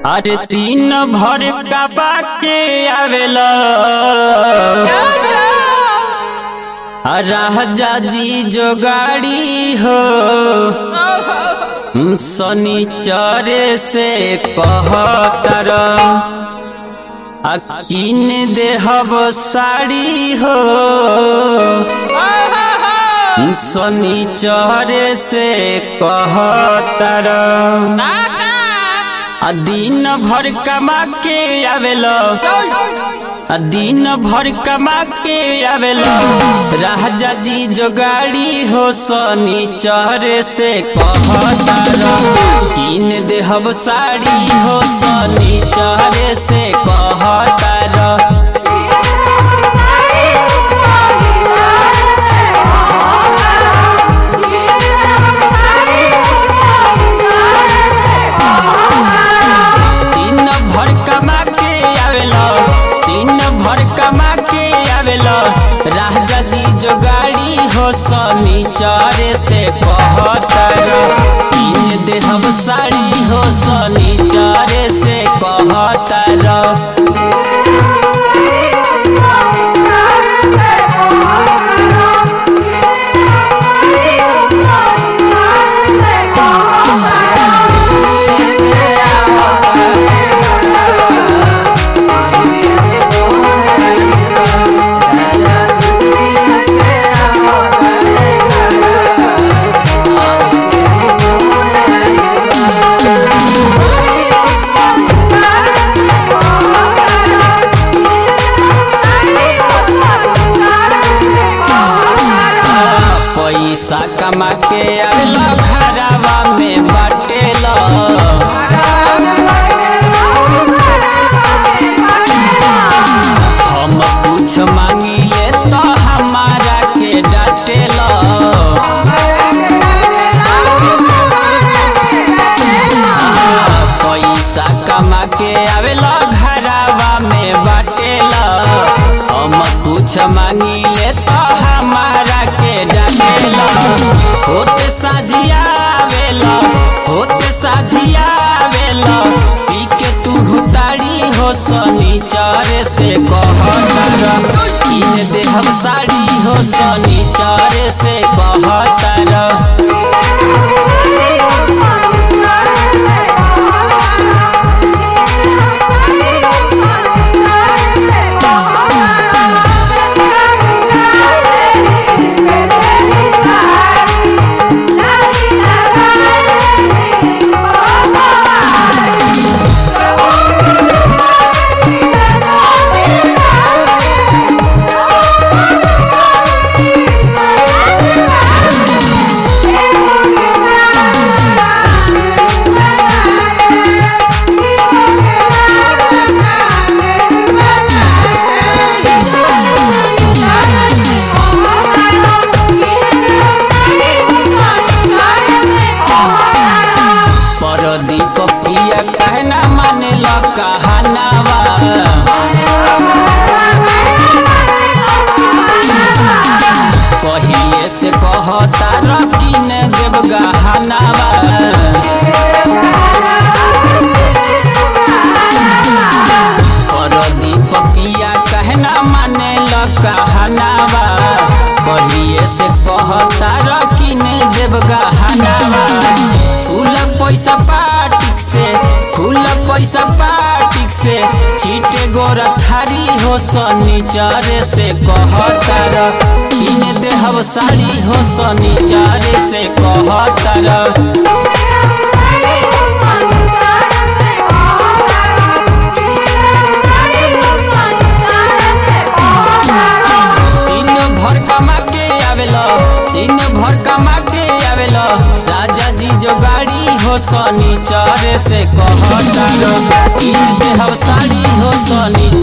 अरे तीन भर कबा के आवेला राजा जी जो गाड़ी हो शनिचर से कहतर अकीन देहब साड़ी हो शनिचर से कहतर आ दिन भर कमा के आवेला आ दिन भर कमा के आवेला राजा जी जो गाड़ी हो शनिचर से कहतर किन देहब साड़ी हो शनिचर से कहतर दिन भर कमा के आवेला दिन भर कमा के आवेला राजा जी जो गाड़ी हो शनिचर से कहतर तीन देहब साड़ी हो शनिचर से कहतर पैसा कमा के आवेला घरवा में बाटेला हम कुछ मांगिले तो हमारा के डाटेला पैसा कमा के आवेला घरवा में बाटेला हम कुछ मांगिले तो हमारा के डाटेला होते साझिया आवेला होते साझिया आवेला पी के तू ताड़ी हो शनिचर से कहतर किन देहब साड़ी हो शनिचर से कहतर परदीप पिया कहना माने ल कहनावा कहिए से कहता रकीन देव गहनावा परदीप पिया कहना माने ल कहनावा कहिए से कहता रकीन देव गहनावा फूल पैसा पाटिक से फूल पैसा पाटिक से छीटे गोर थारी हो शनिचर से कहतर किन देहब साड़ी हो शनिचर से कहतर दिन भर कमा के आवेला दिन भर कमा के आवेला राजा जी जो गाड़ी हो शनिचर से कहतर किन देहब साड़ी हो शनिचर